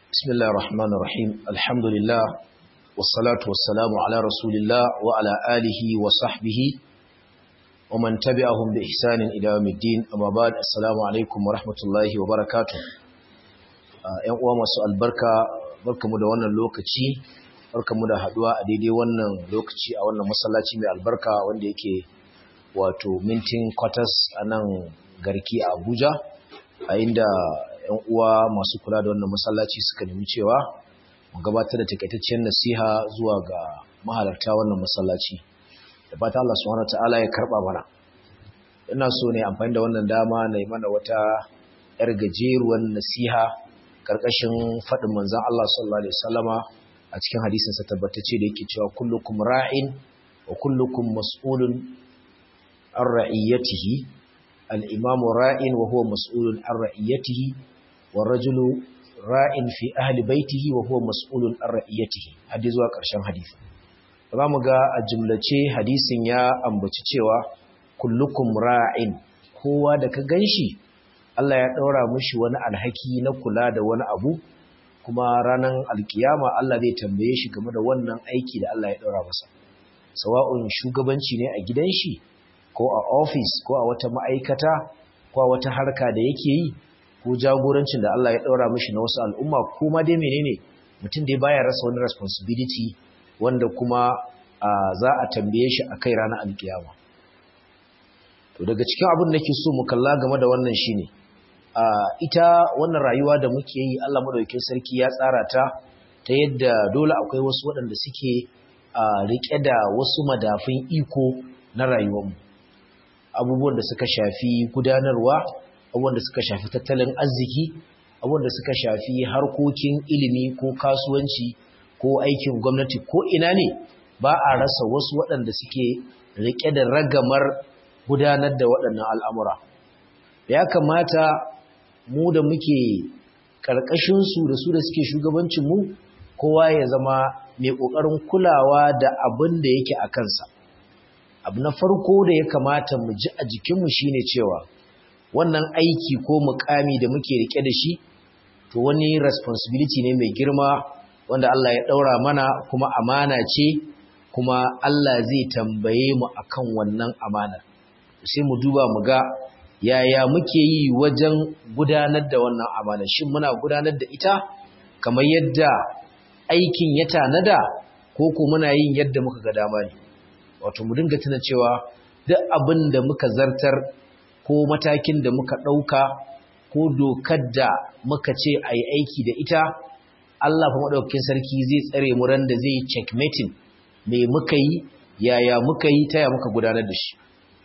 بسم الله الرحمن الرحيم الحمد لله والصلاة والسلام على رسول الله وعلى آله وصحبه ومن تبعهم بإحسان إلى يوم الدين أما بعد السلام عليكم ورحمة الله وبركاته ‘yan uwa masu albarka barkamu da wannan lokaci barkamu da haduwa a daidai wannan lokaci a wannan masallaci mai albarka wanda yake wato mintin quarters a nan garki a abuja a inda ‘yan uwa masu kula da wannan masallaci suka nemi cewa mu gabatar da takaitaccen nasiha zuwa ga mahalarta wannan masallaci da fata Allah subhanahu wataala ya karba mana ina so ne amfani da wannan dama na yi mana wata yar gajeruwar nasiha karkashin faɗin manzon Allah sallallahu alaihi wasallama a cikin hadisin sa tabbatacce da yake cewa kullukum ra'in wa kullukum mas'ulun an ra'iyatihi al-imamu ra'in wa huwa mas'ulun an ra'iyatihi wa rajulu ra'in fi ahli baitihi wa huwa mas'ulun an ra'iyatihi hadisi zuwa ƙarshen hadisi za mu ga a jumlace hadisin ya ambaci cewa kullukum ra'in kowa da ka ganshi Allah ya ɗaura mushi wani alhaki na kula da wani abu kuma ranar alkiyama Allah zai tambaye shi game da wannan aiki da Allah ya ɗaura masa sawa'un shugabanci ne a gidan shi ko a ofis ko a wata ma'aikata ko a wata harka da yake yi ko jagorancin da Allah ya ɗaura mishi na wasu al'umma ko ma dai menene mutum dai baya rasa wani responsibility wanda kuma za a tambaye shi a kai ranar alkiyama to daga cikin abin da nake so mu kalla game da wannan shine ita wannan rayuwa da muke yi Allah madaukakin sarki ya tsara ta ta yadda dole akwai wasu waɗanda suke rike da wasu madafin iko na rayuwarmu abubuwan da suka shafi gudanarwa abubuwan da suka shafi tattalin arziki abubuwan da suka shafi harkokin ilimi ko kasuwanci ko aikin gwamnati ko ina ne ba a rasa wasu waɗanda suke riƙe da ragamar gudanar da waɗannan al'amura ya kamata mu da muke ƙarƙashinsu da su da suke shugabancinmu kowa ya zama mai ƙoƙarin kulawa da abin da yake a kansa abu na farko da ya kamata mu ji a jikinmu shine cewa wannan aiki ko mukami da muke rike da shi to wani responsibility ne mai girma wanda Allah ya daura mana kuma amana ce kuma Allah zai tambaye mu akan wannan amana sai mu duba mu ga yaya muke yi wajen gudanar da wannan amana shin muna gudanar da ita kamar yadda aikin ya tanada ko ko muna yin yadda muka ga dama ne wato mu dinga tuna cewa duk abin da muka zartar ko matakin da muka ɗauka ko dokar da muka ce a yi aiki da ita Allah fa maɗaukakin sarki zai tsare mu ran da zai checkmating me muka yi yaya muka yi taya muka gudanar da shi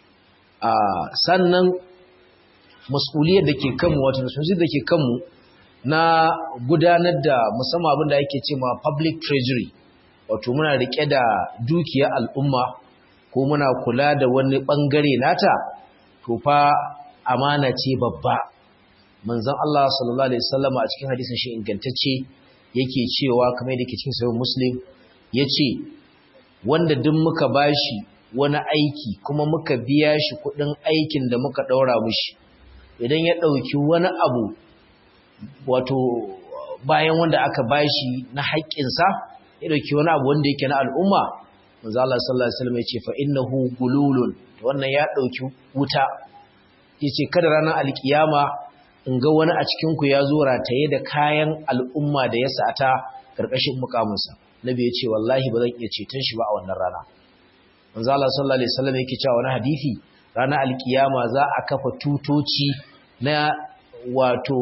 a sannan mas'uliyar da ke kanmu wato mas'uliyar da ke kanmu na gudanar da musamman abin da ake ce ma public treasury wato muna riƙe da dukiyar al'umma ko muna kula da wani ɓangare nata to fa amana ce babba manzon Allah sallallahu alaihi wasallam a cikin hadisin shi ingantacce yake cewa kamar yadda yake cikin sahih muslim yace wanda duk muka bashi wani aiki kuma muka biya shi kudin aikin da muka daura mishi idan ya dauki wani abu wato bayan wanda aka bashi na haƙƙinsa ya dauki wani abu wanda yake na al'umma manzo Allah sallallahu alaihi wasallam yace fa innahu gululun wannan ya dauki wuta yace kada ranar alkiyama in ga wani a cikin ku ya zo rataye da kayan al'umma da ya sata karkashin mukaminsa nabi yace wallahi ba zan iya ceton shi ba a wannan rana manzo Allah sallallahu alaihi wasallam yake cewa wani hadisi ranar alkiyama za a kafa tutoci na wato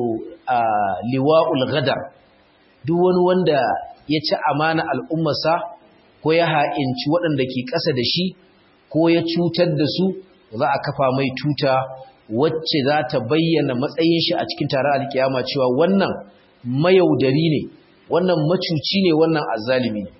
liwa'ul ghadar duk wani wanda ya ci amana al'ummarsa ko ya ha'inci waɗanda ke ƙasa da shi ko ya cutar da su za a kafa mai tuta wacce za ta bayyana matsayin shi a cikin taron alkiyama cewa wannan mayaudari ne wannan macuci ne wannan azzalimi ne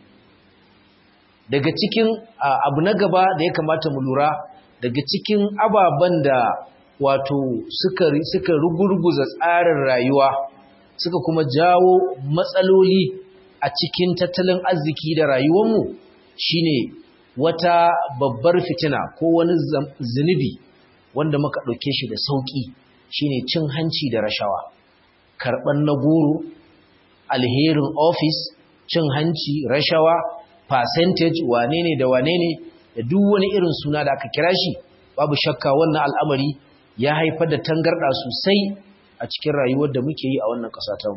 daga cikin abu na gaba da ya kamata mu lura daga cikin ababen da wato suka suka rugurguza tsarin rayuwa suka kuma jawo matsaloli a cikin tattalin arziki da rayuwarmu shine wata babbar fitina ko wani zunubi wanda muka ɗauke shi da sauƙi shine cin hanci da rashawa karɓar na goro alherin office cin hanci rashawa percentage wane ne da wane ne da duk wani irin suna da aka kira shi babu shakka wannan al'amari ya haifar da tangarɗa sosai a cikin rayuwar da muke yi a wannan ƙasa ta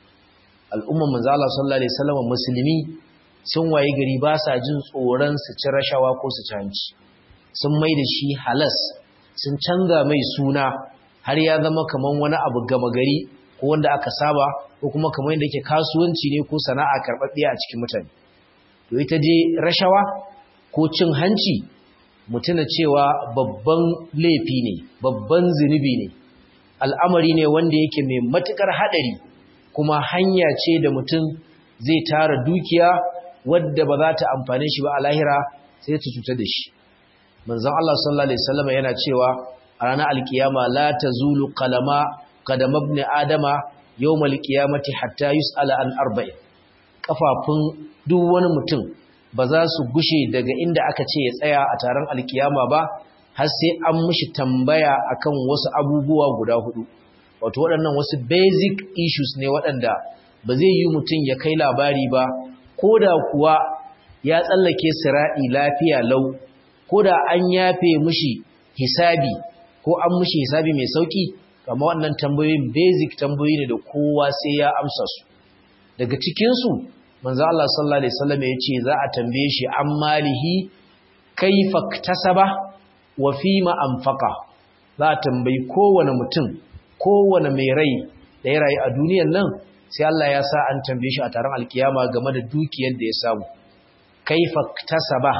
al'umman manzala sallallahu alaihi wasallam musulmi sun waye gari ba sa jin tsoron su ci rashawa ko su ci hanci sun mai da shi halas sun canza mai suna har ya zama kaman wani abu gama gari ko wanda aka saba ko kuma kamar yadda yake kasuwanci ne ko sana'a karɓaɓɓiya a cikin mutane to ita je rashawa ko cin hanci mutuna cewa babban laifi ne babban zunubi ne al'amari ne wanda yake mai matukar haɗari kuma hanya ce da mutum zai tara dukiya wadda ba za ta amfane shi ba a lahira sai ta cutar da shi manzon Allah sallallahu alaihi wasallam yana cewa a ranar alkiyama la tazulu qalama qadam ibn adama yawm alqiyamati hatta yus'ala an arba'in kafafun duk wani mutum ba za su gushe daga inda aka ce ya tsaya a taron alkiyama ba har sai an mishi tambaya akan wasu abubuwa guda hudu wato waɗannan wasu basic issues ne waɗanda ba zai yi mutum ya kai labari ba ko da kuwa ya tsallake sira'i lafiya lau ko da an yafe mishi hisabi ko an mishi hisabi mai sauki kama wannan tambayoyin basic tambayoyi ne da kowa sai ya amsa su daga cikinsu manzo Allah sallallahu alaihi wasallam ya ce za a tambaye shi an malihi kaifa tasaba wa fima anfaqa za a tambayi kowane mutum kowane mai rai da ya rayu a duniyar nan sai Allah ya sa an tambaye shi a taron alkiyama game da dukiyar da ya samu kaifa tasaba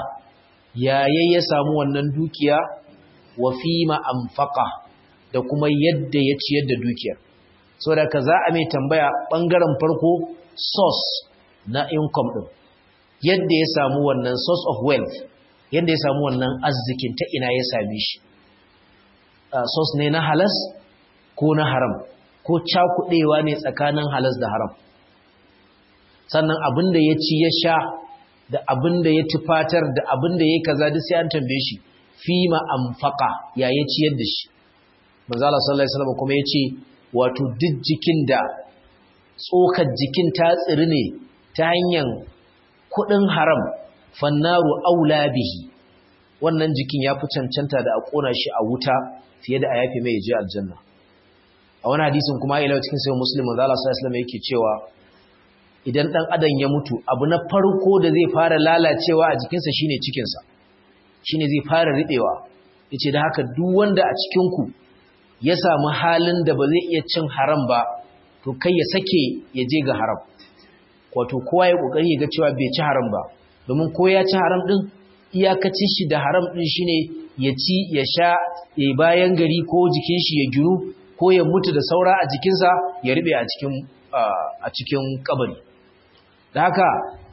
yayin ya samu wannan dukiya wa fima anfaqa da kuma yadda ya ciyar da dukiyar saboda ka za a mai tambaya bangaren farko source na income din yadda ya samu wannan source of wealth yadda ya samu wannan arzikin ta ina ya same shi source ne na halas ko na haram ko cakudewa ne tsakanin halas da haram sannan abinda ya ci ya sha da abinda ya tufatar da abinda ya kaza duk sai an tambaye shi fima anfaqa ya ya ciyar da shi manzo Allah sallallahu alaihi wasallam kuma yace wato duk jikin da tsokar jikin ta tsiri ne ta hanyar kudin haram fannaru aula bihi wannan jikin ya fi cancanta da a kona shi a wuta fiye da a yafe mai je aljanna a wani hadisin kuma ila cikin sai muslim manzo Allah sallallahu alaihi wasallam yake cewa idan dan adam ya mutu abu na farko da zai fara lalacewa a jikinsa shine cikinsa shine zai fara ribewa yace da haka duk wanda a cikin ku ya samu halin da ba zai iya cin haram ba to kai ya sake ya je ga haram wato kowa ya kokari ya ga cewa bai ci haram ba domin ko ya ci haram din iyakacin shi da haram din shine ya ci ya sha ya bayan gari ko jikin shi ya giru ko ya mutu da saura a jikinsa ya ribe a cikin a cikin kabari da haka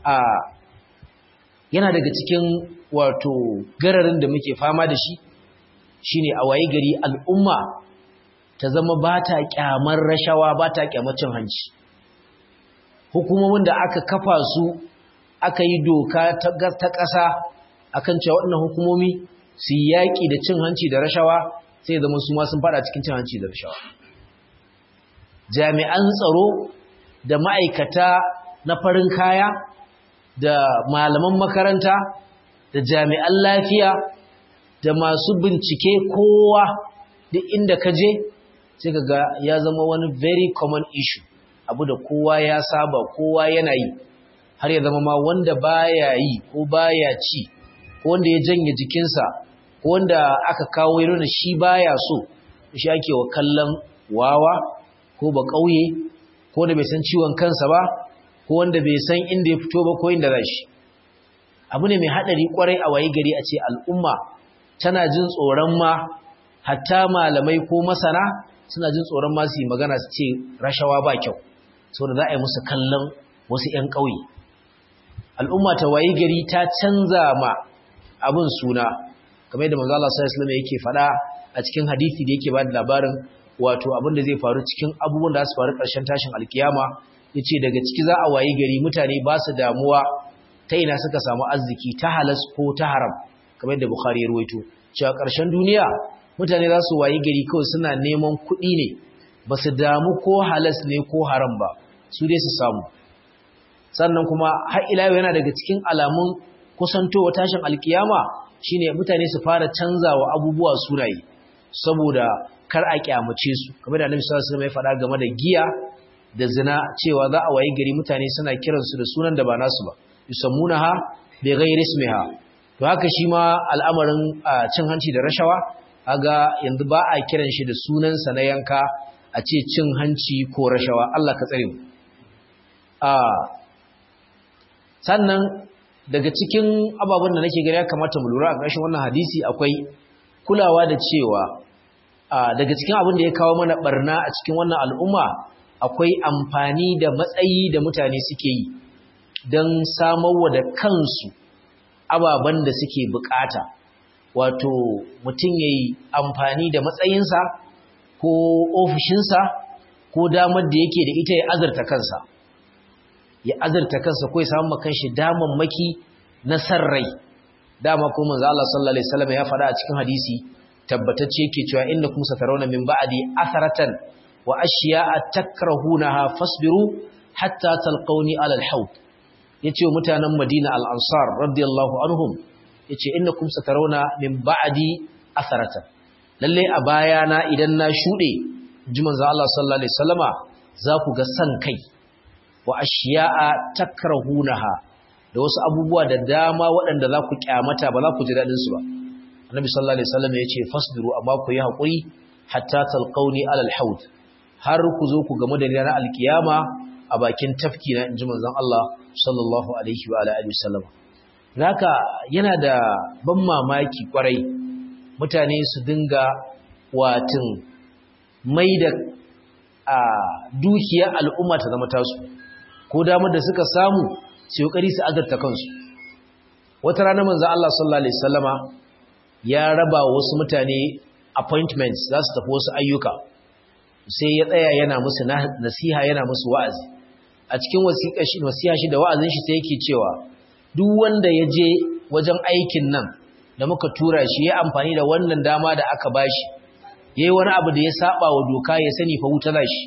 yana daga cikin wato gararin da muke fama da shi shine a waye gari al'umma ta zama ba ta kyamar rashawa ba ta kyamar cin hanci hukumomin da aka kafa su aka yi doka ta ƙasa akan cewa waɗannan hukumomi su yaƙi da cin hanci da rashawa sai zama su ma sun fada cikin cin hanci da rashawa jami'an tsaro da ma'aikata na farin kaya da malaman makaranta da jami'an lafiya da masu bincike kowa duk inda ka je sai ka ga ya zama wani very common issue abu da kowa ya saba kowa yana yi har ya zama ma wanda baya yi ko baya ci ko wanda ya janye jikinsa ko wanda aka kawo ya nuna shi baya so shi ake wa kallon wawa ko ba ƙauye ko da bai san ciwon kansa ba ko wanda bai san inda ya fito ba ko inda za shi abu ne mai haɗari ƙwarai a waye gari a ce al'umma tana jin tsoron ma hatta malamai ko masana suna jin tsoron ma su yi magana su ce rashawa ba kyau saboda za a yi musu kallon wasu 'yan ƙauye al'umma ta waye gari ta canza ma abin suna kamar yadda manzo Allah sallallahu alaihi wasallam yake faɗa a cikin hadisi da yake ba da labarin wato abin da zai faru cikin abubuwan da su faru ƙarshen tashin alkiyama yace daga ciki za a wayi gari mutane ba su damuwa ta ina suka samu arziki ta halas ko ta haram kamar yadda Bukhari ya ruwaito cewa ƙarshen duniya mutane za su wayi gari kawai suna neman kuɗi ne ba su damu ko halas ne ko haram ba su dai su samu sannan kuma har ila yau yana daga cikin alamun kusantowa tashin alkiyama shine mutane su fara canzawa abubuwa sunaye saboda kar a kyamace su kamar da Annabi sallallahu alaihi wasallam ya faɗa game da giya da zina cewa za a wayi gari mutane suna kiransu da sunan da ba nasu ba yusammunaha bi ghairi ismiha to haka shi ma al'amarin cin hanci da rashawa kaga yanzu ba a kiran shi da sunansa na yanka a ce cin hanci ko rashawa Allah ka tsare mu a sannan daga cikin ababen da nake gani ya kamata mu lura a ƙarshen wannan hadisi akwai kulawa da cewa daga cikin abin da ya kawo mana barna a cikin wannan al'umma akwai amfani da matsayi da mutane suke yi don samarwa da kansu ababen da suke bukata wato mutum ya yi amfani da matsayinsa ko ofishinsa ko damar da yake da ita ya azarta kansa ya azarta kansa ko ya samu makanshi damammaki na sarrai dama ko manzo Allah sallallahu alaihi wasallam ya faɗa a cikin hadisi tabbatacce yake cewa innakum satarawna min ba'di atharatan wa ashiya'a takrahunaha fasbiru hatta talqawni ala al-hawd yace mutanen Madina al-Ansar radiyallahu anhum yace innakum satarawna min ba'di atharatan lalle a bayana idan na shude ji manzo Allah sallallahu alaihi wasallama za ku ga san kai wa ashiya'a takrahunaha da wasu abubuwa da dama waɗanda za ku kyamata ba za ku ji dadin su ba annabi sallallahu alaihi wasallam yace fasbiru amma ku yi hakuri hatta talqawni ala al-hawd har ku zo ku gamu da ranar alkiyama a bakin tafki na inji manzon Allah sallallahu alaihi wa alihi wasallam haka yana da ban mamaki kwarai mutane su dinga watin mai da a dukiyar al'umma ta zama tasu ko damar da suka samu su yi su azarta kansu wata rana manzon Allah sallallahu alaihi wasallama ya raba wasu mutane appointments za su tafi wasu ayyuka sai ya tsaya yana musu nasiha yana musu wa'azi a cikin wasiya shi da wa'azin shi sai yake cewa duk wanda ya je wajen aikin nan da muka tura shi ya amfani da wannan dama da aka bashi yayi wani abu da ya saba wa doka ya sani fa wuta zashi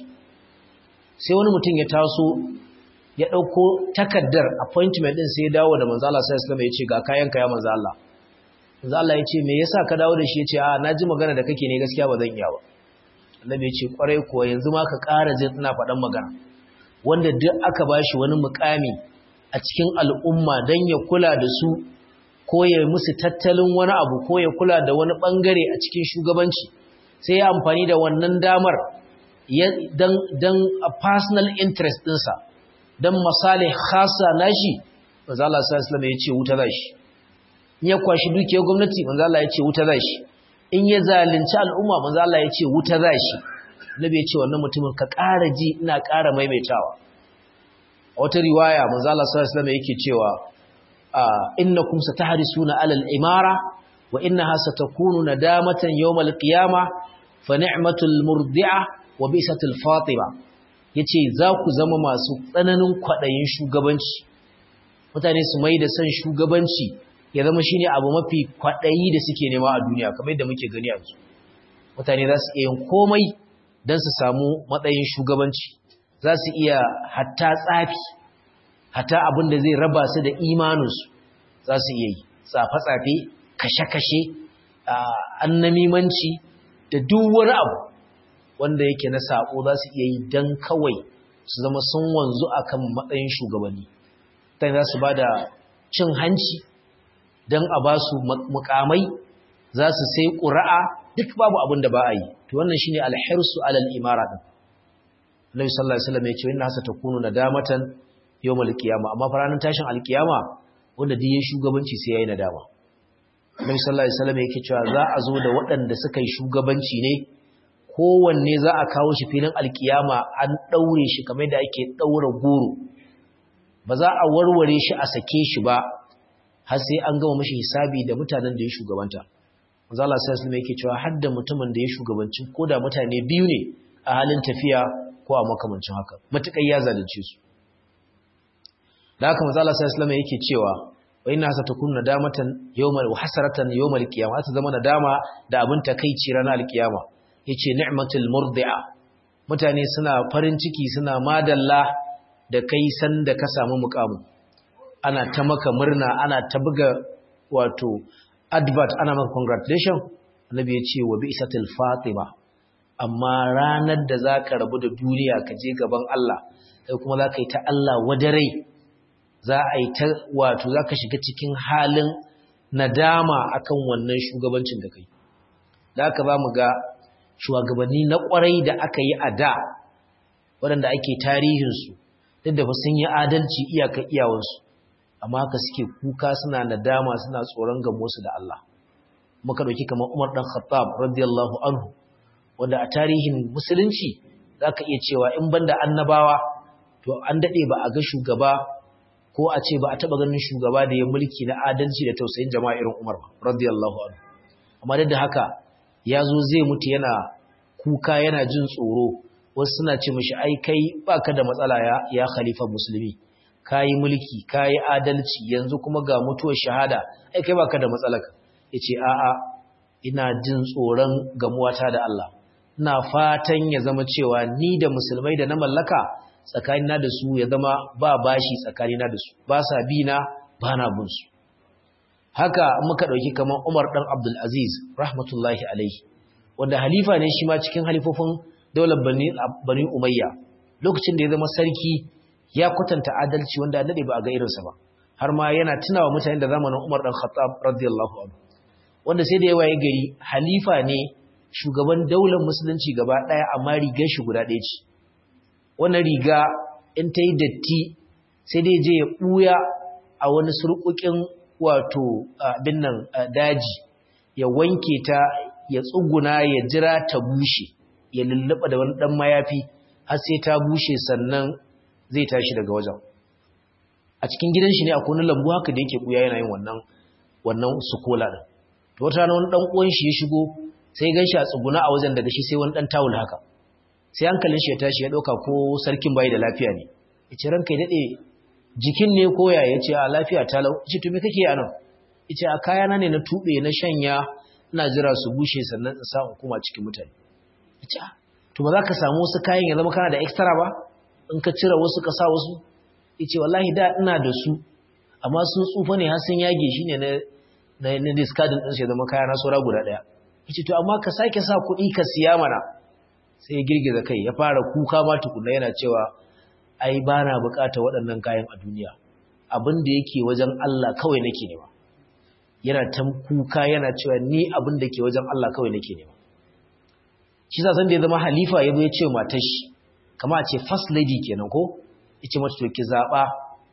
sai wani mutum ya taso ya dauko takaddar appointment din sai ya dawo da manzo Allah sallallahu alaihi wasallam ya ce ga kayan ka ya manzo Allah manzo Allah ya ce me yasa ka dawo da shi ya ce a naji magana da kake ne gaskiya ba zan iya ba annabi ya ce kwarai kuwa yanzu ma ka ƙara jin ina faɗan magana wanda duk aka bashi wani mukami a cikin al'umma don ya kula da su ko ya musu tattalin wani abu ko ya kula da wani ɓangare a cikin shugabanci sai ya amfani da wannan damar don a personal interest ɗinsa don misali khasa nashi manzo Allah sallallahu alaihi ya ce wuta zashi in ya kwashi dukiyar gwamnati manzo Allah ya ce wuta zashi in ya zalunci al'umma manzo Allah ya ce wuta zashi nabi ya ce wannan mutumin ka ƙara ji ina ƙara maimaitawa wata riwaya manzo Allah sallallahu alaihi wasallam yake cewa innakum satahrisuna alal imara wa innaha satakunu nadamatan yawmal qiyama fa ni'matul murdi'a wa bisatul fatima yace za ku zama masu tsananin kwadayin shugabanci mutane su mai da san shugabanci ya zama shine abu mafi kwadayi da suke nema a duniya kamar yadda muke gani yanzu mutane za su iya yin komai don su samu matsayin shugabanci za su iya hatta tsafi hatta abin da zai raba su da imaninsu za su iya yi tsafe-tsafe kashe-kashe annamimanci da duk wani abu wanda yake na saƙo za su iya yi don kawai su zama sun wanzu akan matsayin shugabanni ta za su ba da cin hanci don a ba su mukamai za su sai ƙura'a duk babu abin da ba a yi to wannan shine alhirsu alal imara din Nabi sallallahu alaihi wasallam ya ce inna hasa takunu nadamatan yawmal qiyama amma faranin tashin alqiyama wanda duk yayin shugabanci sai yayi nadama Nabi sallallahu alaihi wasallam yake cewa za a zo da waɗanda suka yi shugabanci ne kowanne za a kawo shi filin alqiyama an daure shi kamar da ake daura goro ba za a warware shi a sake shi ba har sai an gama mashi hisabi da mutanen da ya shugabanta manzo Allah sallallahu alaihi yake cewa hadda mutumin da ya shugabanci koda mutane biyu ne a halin tafiya ko a makamancin haka matukai ya zalunce su da haka manzo Allah sallallahu alaihi yake cewa wa inna satakunu nadamatan yawmal wa hasaratan yawmal qiyamah ta zama nadama da abin takeici ranar alkiyama yace ni'matul murdi'a mutane suna farin ciki suna madalla da kai san da ka samu mukamu ana ta maka murna ana ta buga wato advert ana maka congratulation annabi ya ce wa bi'satil fatima amma ranar da zaka rabu da duniya ka je gaban Allah kai kuma zaka yi ta Allah wadarai za a yi ta wato zaka shiga cikin halin nadama akan wannan shugabancin da kai da aka ba mu ga shugabanni na kwarai da aka yi a da waɗanda ake tarihinsu duk da sun yi adalci iyaka iyawansu amma haka suke kuka suna nadama suna tsoron gamosu da Allah muka ɗauki kamar Umar ɗan Khattab radiyallahu anhu wanda a tarihin musulunci za ka iya cewa in banda annabawa to an daɗe ba a ga shugaba ko a ce ba a taɓa ganin shugaba da ya mulki na adalci da tausayin jama'a irin Umar ba radiyallahu anhu amma duk da haka ya zo zai mutu yana kuka yana jin tsoro wasu suna ce mishi ai kai baka da matsala ya ya khalifa musulmi kayi mulki kayi adalci yanzu kuma ga mutuwar shahada ai kai baka da matsala yace a'a ina jin tsoron gamuwata da Allah ina fatan ya zama cewa ni da musulmai da na mallaka tsakanina da su ya zama ba bashi tsakanina da su ba sa bi na ba na bin su haka muka dauki kamar Umar dan Abdul Aziz rahmatullahi alaihi wanda halifa ne shi ma cikin halifofin daular Bani Bani Umayya lokacin da ya zama sarki ya kwatanta adalci wanda dade ba a ga irinsa ba har ma yana tunawa mutane da zamanin Umar dan Khattab radiyallahu anhu wanda sai da ya waye gari halifa ne shugaban daular musulunci gaba daya amma rigar shi guda ɗaya ce wannan riga in ta yi datti sai dai je ya ɓuya a wani surƙuƙin wato abin nan daji ya wanke ta ya tsuguna ya jira ta bushe ya lulluɓa da wani ɗan mayafi har sai ta bushe sannan zai tashi daga wajen a cikin gidan shi ne akwai wani lambu haka da yake ɓuya yana yin wannan wannan sukola ɗin to wata rana wani ɗan uwan shi ya shigo sai gan shi a tsuguna a wajen daga shi sai wani ɗan tawul haka sai hankalin shi ya tashi ya ɗauka ko sarkin bayi da lafiya ne ya ce ranka ya daɗe jikin ne koya ya ce a lafiya talau ya ce to me kake a nan ya ce a kayana ne na tuɓe na shanya ina jira su bushe sannan in samu kuma cikin mutane ya ce to ba za ka samu wasu kayan ya zama kana da extra ba in ka cire wasu ka sa wasu ya ce wallahi da ina da su amma sun tsufa ne har sun yage shi ne na discardin ɗin sai zama kaya na saura guda ɗaya ya ce to amma ka sake sa kuɗi ka siya mana sai ya girgiza kai ya fara kuka ma tukuna yana cewa ai ba na bukata waɗannan kayan a duniya abin da yake wajen Allah kawai nake nema yana ta kuka yana cewa ni abin da ke wajen Allah kawai nake nema shi sa san da ya zama halifa ya zo ya ce matar shi kama a ce first lady kenan ko ya ce mata to ki zaɓa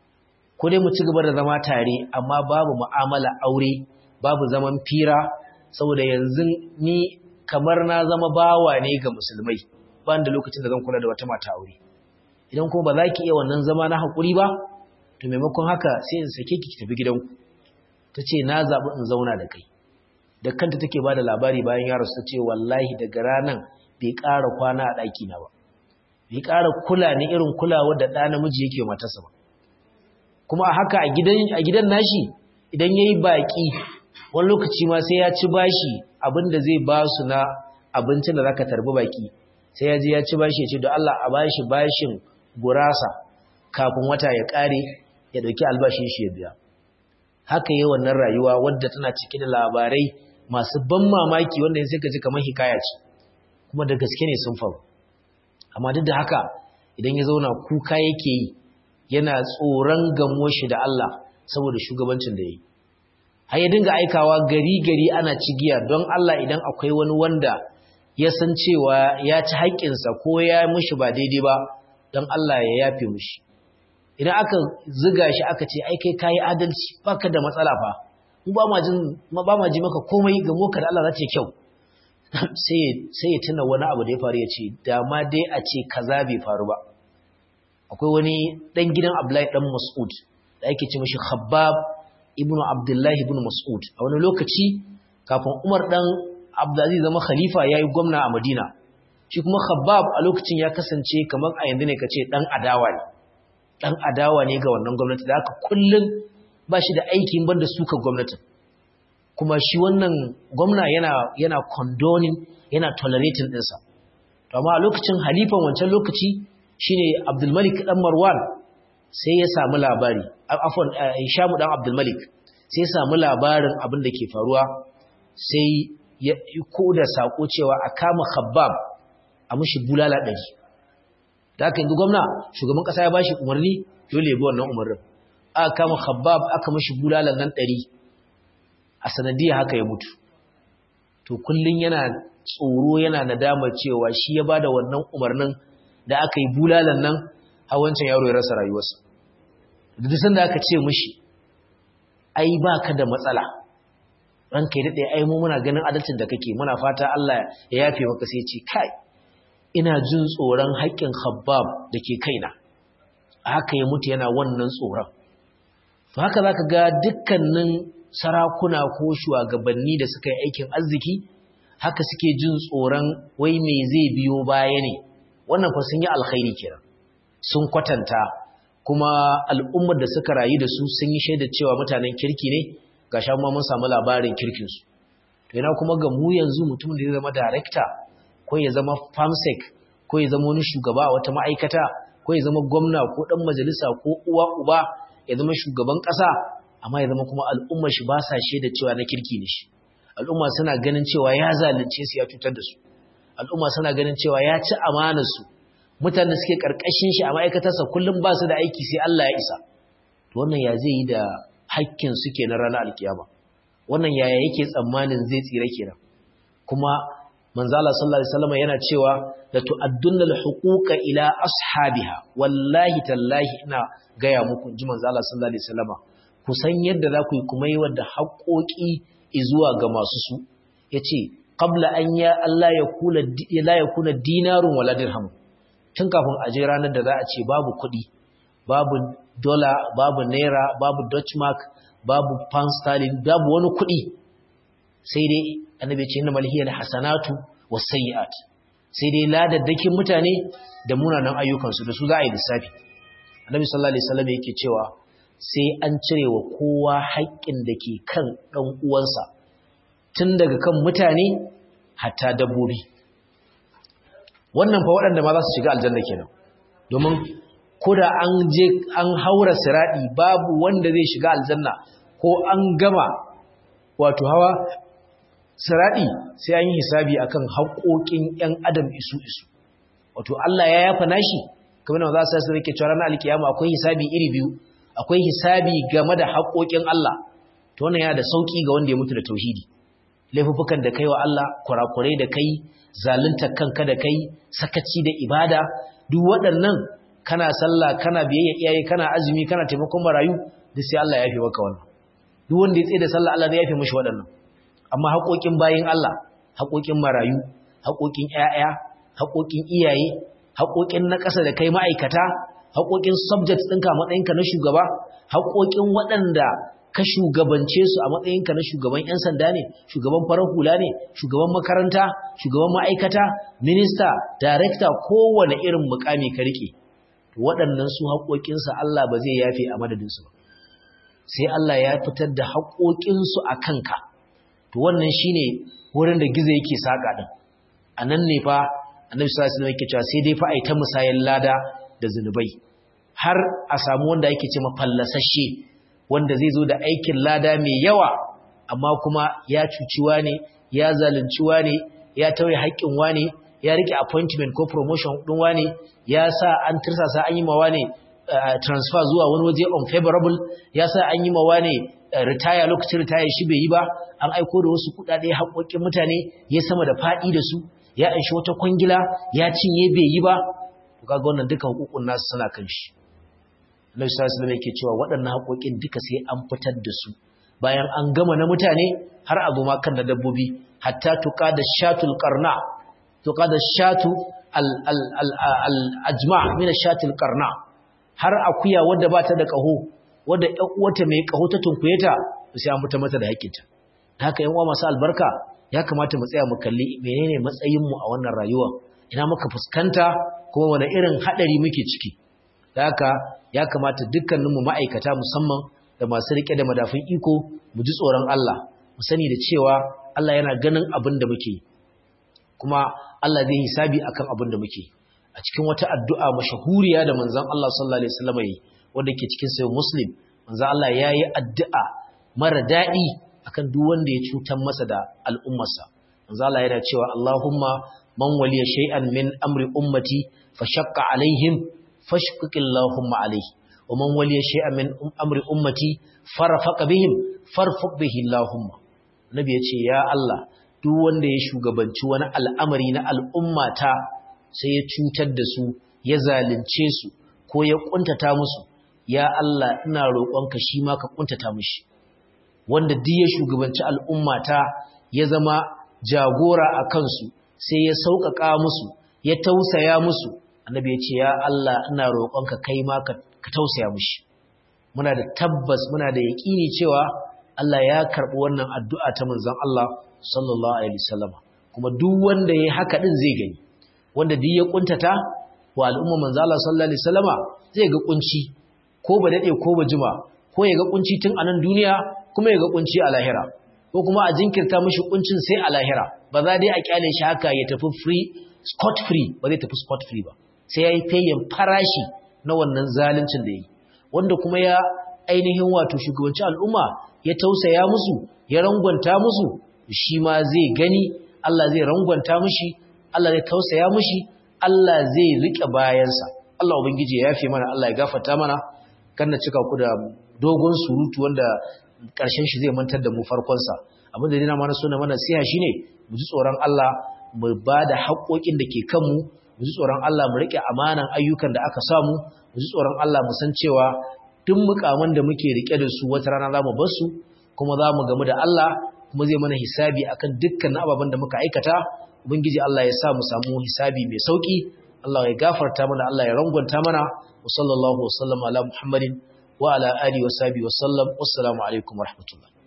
ko dai mu ci gaba da zama tare amma babu mu'amala aure babu zaman fira saboda yanzu ni kamar na zama bawa ne ga musulmai ba da lokacin da zan kula da wata mata aure idan kuma ba za ki iya wannan zama na haƙuri ba to maimakon haka sai in sake ki tafi gidanku ta ce na zaɓi in zauna da kai da kanta take ba da labari bayan yaro ta ce wallahi daga ranar bai ƙara kwana a ɗakina ba bai ƙara kula ni irin kulawa da ɗa namiji yake matarsa ba kuma a haka a gidan nashi idan ya yi baƙi wani lokaci ma sai ya ci bashi abin da zai ba su na abincin da za ka tarbi baƙi sai ya je ya ci bashi ya ce da Allah a bashi bashin gurasa kafin wata ya ƙare ya ɗauki albashin shi ya biya haka yi wannan rayuwa wadda tana cike da labarai masu ban mamaki wanda sai ka ji kamar hikaya ce kuma da gaske ne sun faru amma duk da haka idan ya zauna kuka yake yi yana tsoron gamo shi da Allah saboda shugabancin da ya yi har ya dinga aikawa gari gari ana cigiya don Allah idan akwai wani wanda ya san cewa ya ci haƙƙinsa ko ya mushi ba daidai ba don Allah ya yafe mushi idan aka ziga shi aka ce ai kai kayi adalci baka da matsala fa mu ba ma jin ba ma ji maka komai ga moka da Allah za ta kyau sai sai ya tuna wani abu da ya faru ya ce da ma dai a ce kaza bai faru ba akwai wani dan gidan Abdullahi dan Mas'ud da ake ce mishi Khabbab ibnu Abdullahi ibn Mas'ud a wani lokaci kafin Umar dan Abdulaziz zama khalifa yayi gwamna a Madina shi kuma Khabbab a lokacin ya kasance kamar a yanzu ne kace dan adawa ne dan adawa ne ga wannan gwamnati da haka kullun ba shi da aikin banda suka gwamnatin kuma shi wannan gwamna yana yana condoning yana tolerating ɗinsa to amma a lokacin halifan wancan lokaci shine Abdul Malik dan Marwan sai ya samu labari afwan Hisham dan Abdul Malik sai ya samu labarin abin da ke faruwa sai ya koda sako cewa a kama Khabbab a mushi bulala ɗari da aka yanzu gwamna shugaban ƙasa ya bashi umarni dole ya bi wannan umarnin aka kama Khabbab aka mushi bulalan nan ɗari a sanadiyar haka ya mutu to kullun yana tsoro yana nadama cewa shi ya bada wannan umarnin da aka yi bulalan nan hawancin yaro ya rasa rayuwarsa duk sanda aka ce mishi ai baka da matsala ranka ya dade ai mu muna ganin adalcin da kake muna fata Allah ya yafe maka sai ce kai ina jin tsoron haƙƙin Khabbab dake kaina haka ya mutu yana wannan tsoron to haka zaka ga dukkanin sarakuna ko shugabanni da suka yi aikin arziki haka suke jin tsoron wai me zai biyo baya ne wannan fa sun yi alkhairi kenan sun kwatanta kuma al'ummar da suka rayu da su sun yi shaida cewa mutanen kirki ne ga sha mun samu labarin kirkin su to ina kuma ga mu yanzu mutum da ya zama director ko ya zama famsec ko ya zama wani shugaba a wata ma'aikata ko ya zama gwamna ko dan majalisa ko uwa uba ya zama shugaban ƙasa amma ya zama kuma al'ummar shi ba sa shaida cewa na kirki ne shi al'umma suna ganin cewa ya zalunce su ya cutar da su al'umma suna ganin cewa ya ci amanar su mutanen suke karkashin shi a ma'aikatarsa kullum ba su da aiki sai Allah ya isa to wannan ya zai yi da hakkin su kenan ranar alkiyama wannan yaya yake tsammanin zai tsira kenan kuma manzala sallallahu alaihi wasallam yana cewa la tu'addunna al-huquqa ila ashabiha wallahi tallahi ina gaya muku ji manzala sallallahu alaihi wasallam ku san yadda za ku yi kuma yi wadda haƙoƙi zuwa ga masu su yace qabla an ya Allah ya kula la yakuna dinarun wala dirham tun kafin a je ranar da za a ce babu kuɗi babu dollar babu naira babu dutch mark babu pound sterling babu wani kuɗi sai dai annabi ce inna malhiyal hasanatu wasayyi'at sai dai ladaddakin mutane da munanan ayyukansu da su za a yi lissafi annabi sallallahu alaihi wasallam yake cewa sai an cire wa kowa haƙƙin da ke kan ɗan uwansa tun daga kan mutane hatta dabbobi wannan fa waɗanda ma za su shiga aljanna kenan domin ko da an je an haura siradi babu wanda zai shiga aljanna ko an gama wato hawa siradi sai an yi hisabi akan haƙoƙin ƴan adam isu isu wato Allah ya yafa nashi kamar da za su rike cewa ranar alkiyama akwai hisabi iri biyu akwai hisabi game da haƙoƙin Allah to wannan yana da sauki ga wanda ya mutu da tauhidi laifuffukan da kai wa Allah kurakurai da kai zalunta kanka da kai sakaci da ibada duk waɗannan kana sallah kana biyayya iyaye kana azumi kana taimakon marayu duk sai Allah ya yafe maka wannan duk wanda ya tsaye da sallah Allah zai yafe mishi waɗannan amma haƙoƙin bayin Allah haƙoƙin marayu haƙoƙin ƴaƴa haƙoƙin iyaye haƙoƙin na ƙasa da kai ma'aikata haƙoƙin subject ɗinka a matsayinka na shugaba haƙoƙin waɗanda ka shugabance su a matsayinka na shugaban 'yan sanda ne shugaban farar hula ne shugaban makaranta shugaban ma'aikata minista darekta kowane irin mukami ka rike waɗannan su haƙoƙinsa Allah ba zai yafe a madadinsu ba sai Allah ya fitar da haƙoƙinsu a kanka to wannan shine wurin da gizo yake saƙa ɗin a nan ne fa annabi sallallahu alaihi wasallam yake cewa sai dai fa ai ta musayan lada da zunubai har a samu wanda yake ce mafallasashe wanda zai zo da aikin lada mai yawa amma kuma ya cuciwa ne ya zalunciwa ne ya tauye haƙƙin wane ya rike appointment ko promotion ɗin wane ya sa an tirsasa an yi mawa ne transfer zuwa wani waje unfavorable ya sa an yi mawa ne retire lokacin retire shi bai yi ba an aiko da wasu kuɗaɗe haƙoƙin mutane ya sama da faɗi da su ya anshi wata kwangila ya cinye bai yi ba to kaga wannan duka hukukun nasu suna kan shi Allah sallallahu alaihi yake cewa waɗannan haƙoƙin duka sai an fitar da su bayan an gama na mutane har abu ma kan na dabbobi hatta tuqa da shatul qarna tuqa da shatu al al al al ajma' min shatul qarna har akuya wadda ba ta da ƙaho wadda ƴan uwata mai ƙaho ta tunkuyeta sai an fita mata da haƙƙinta haka ƴan uwa masu albarka ya kamata mu tsaya mu kalli menene matsayin mu a wannan rayuwa ina muka fuskanta kuma wani irin hadari muke ciki da haka ya kamata dukkanin mu ma'aikata musamman da masu rike da madafin iko mu ji tsoron Allah mu sani da cewa Allah yana ganin abin da muke kuma Allah zai hisabi akan abin da muke a cikin wata addu'a mashahuriya da manzon Allah sallallahu alaihi wasallam yi wanda ke cikin sayo muslim manzo Allah ya yi addu'a mara daɗi akan duk wanda ya cutar masa da al'ummarsa manzo Allah yana cewa Allahumma man waliya shay'an min amri ummati fa shaqqa alaihim fashqiq Allahumma alaihi wa man waliya shay'an min amri ummati farfaqa bihim farfuq bihi Allahumma nabi ya ce ya Allah duk wanda ya shugabanci wani al'amari na al'ummata sai ya cutar da su ya zalunce su ko ya kuntata musu ya Allah ina roƙonka shi ma ka kuntata mishi wanda duk ya shugabanci al'ummata ya zama jagora a kansu sai ya sauƙaƙa musu ya tausaya musu annabi ya ce ya Allah ina roƙonka kai ma ka tausaya mishi muna da tabbas muna da yaƙini cewa Allah ya karɓi wannan addu'a ta manzon Allah sallallahu alaihi wasallam kuma duk wanda yayi haka din zai gani wanda duk ya kuntata wa al'umma manzon Allah sallallahu alaihi wasallama zai ga kunci ko ba dade ko ba jima ko ya ga kunci tun a nan duniya kuma ya ga kunci a lahira ko kuma a jinkirta mishi kuncin sai a lahira ba za dai a kyale shi haka ya tafi free scot free ba zai tafi scot free ba sai yayi paying farashi na wannan zaluncin da yi wanda kuma ya ainihin wato shugabanci al'umma ya tausaya musu ya rangwanta musu shi ma zai gani Allah zai rangwanta mishi Allah zai tausaya mishi Allah zai rike bayansa Allah ubangiji ya yafe mana Allah ya gafarta mana kan na cika ku da dogon surutu wanda ƙarshen shi zai mantar da mu farkon sa abin da dina mana so na mana siya shine mu ji tsoron Allah mu ba da haƙoƙin da ke kanmu mu ji tsoron Allah mu rike amanan ayyukan da aka samu mu ji tsoron Allah mu san cewa duk mukaman da muke rike da su wata rana za mu bar su kuma za mu gamu da Allah kuma zai mana hisabi akan dukkan ababen da muka aikata ubangiji Allah ya sa mu samu hisabi mai sauki Allah ya gafarta mana Allah ya rangwanta mana wa sallallahu wa sallama ala muhammadin wa ala alihi wa sahbihi wa sallam wassalamu alaikum wa rahmatullah